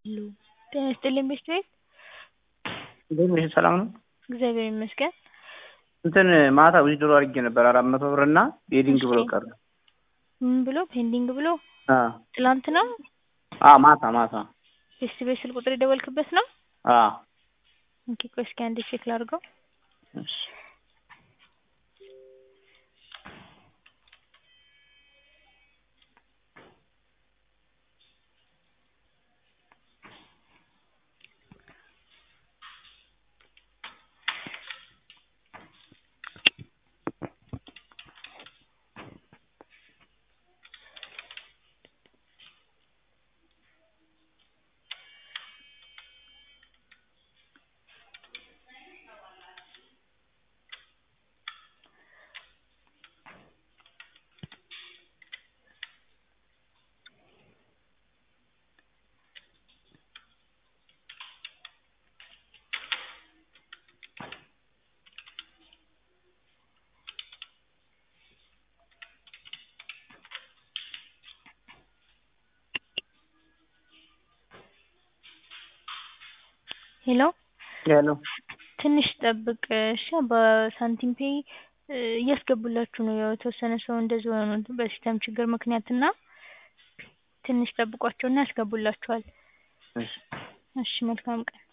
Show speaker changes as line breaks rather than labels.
ጤና ይስጥልኝ ቤስት ቤት
እንዴት ነሽ? ሰላም ነው?
እግዚአብሔር ይመስገን።
እንትን ማታ ዊዝድሮ አድርጌ ነበር አራት መቶ ብር እና ቤዲንግ ብሎ ቀረ።
ምን ብሎ ፔንዲንግ ብሎ
አ
ትላንት ነው
አ ማታ ማታ
ቤስት ቤት ስልክ ቁጥር የደወልክበት ነው?
አ
ኦኬ ቆይ እስኪ አንዴ ቼክ ላድርገው።
እሺ
ሄሎ
ሄሎ
ትንሽ ጠብቅ እሺ። በሳንቲም ፔይ እያስገቡላችሁ ነው። ያው የተወሰነ ሰው እንደዚህ ሆኖ በሲስተም ችግር ምክንያት እና ትንሽ ጠብቋቸውና ያስገቡላችኋል።
እሺ
እሺ መልካም ቀን።